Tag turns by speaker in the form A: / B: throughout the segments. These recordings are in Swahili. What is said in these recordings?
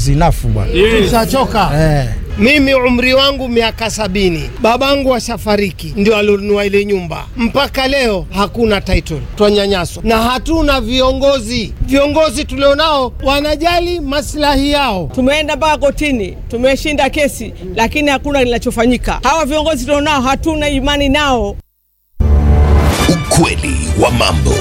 A: is enough bwana.
B: Tushachoka.
A: Eh.
B: Mimi umri wangu miaka sabini, babangu ashafariki, ndio alionunua ile nyumba. Mpaka leo hakuna title, twanyanyaswa na hatuna viongozi. Viongozi tulionao wanajali maslahi yao.
C: Tumeenda mpaka kotini, tumeshinda kesi, lakini hakuna linachofanyika. Hawa viongozi tulionao hatuna imani nao.
D: Ukweli wa mambo.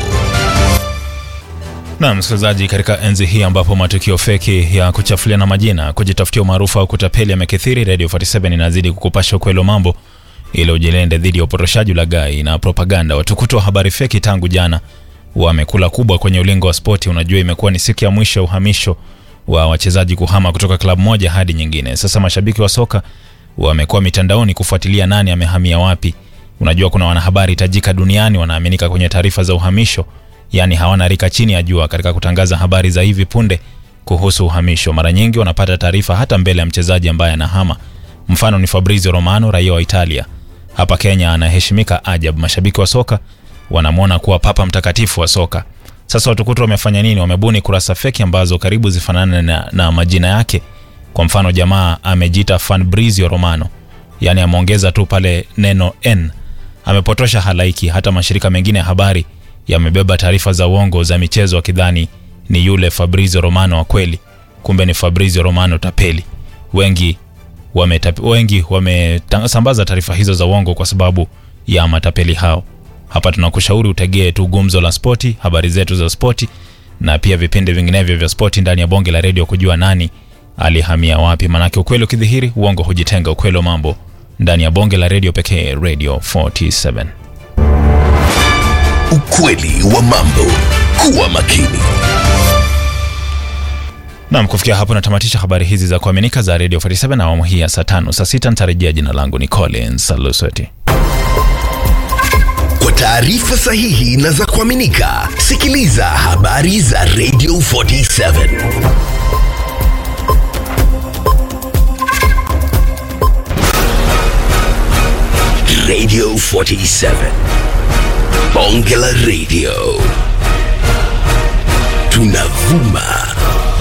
E: Na msikilizaji, katika enzi hii ambapo matukio feki ya kuchafuliana majina, kujitafutia umaarufu au kutapeli yamekithiri, Radio 47 inazidi kukupasha ukweli wa mambo ili ujilinde dhidi ya upotoshaji, ulaghai na propaganda. Watukutu wa habari feki tangu jana wamekula kubwa kwenye ulingo wa spoti. Unajua, imekuwa ni siku ya mwisho ya uhamisho wa wachezaji kuhama kutoka klabu moja hadi nyingine. Sasa mashabiki wa soka wamekuwa mitandaoni kufuatilia nani amehamia wapi. Unajua, kuna wanahabari tajika duniani wanaaminika kwenye taarifa za uhamisho yaani hawana rika chini ya jua katika kutangaza habari za hivi punde kuhusu uhamisho. Mara nyingi wanapata taarifa hata mbele ya mchezaji ambaye anahama. Mfano ni Fabrizio Romano, raia wa Italia. Hapa Kenya anaheshimika ajabu, mashabiki wa soka wanamwona kuwa papa mtakatifu wa soka. Sasa watukutu wamefanya nini? Wamebuni kurasa feki ambazo karibu zifanane na, na majina yake. Kwa mfano jamaa amejiita Fabrizio Romano, yaani ameongeza tu pale neno n. Amepotosha halaiki. Hata mashirika mengine ya habari yamebeba taarifa za uongo za michezo wakidhani ni yule Fabrizio Romano wa kweli, kumbe ni Fabrizio Romano tapeli. Wengi wametap, wengi wamesambaza taarifa hizo za uongo kwa sababu ya matapeli hao. Hapa tunakushauri utegee tu gumzo la spoti, habari zetu za spoti na pia vipindi vinginevyo vya spoti ndani ya bonge la redio kujua nani alihamia wapi, manake ukweli ukidhihiri uongo hujitenga. Ukweli wa mambo ndani ya bonge la redio pekee, Radio 47.
D: Ukweli wa mambo. Kuwa makini.
E: Nam, kufikia hapo natamatisha habari hizi za kuaminika za Radio 47 na awamu hii ya saa tano. Saa sita nitarejea. Jina langu ni Collins Salusoti.
D: Kwa taarifa sahihi na za kuaminika, sikiliza habari za Radio 47. Radio 47. Bonge la Radio. Tunavuma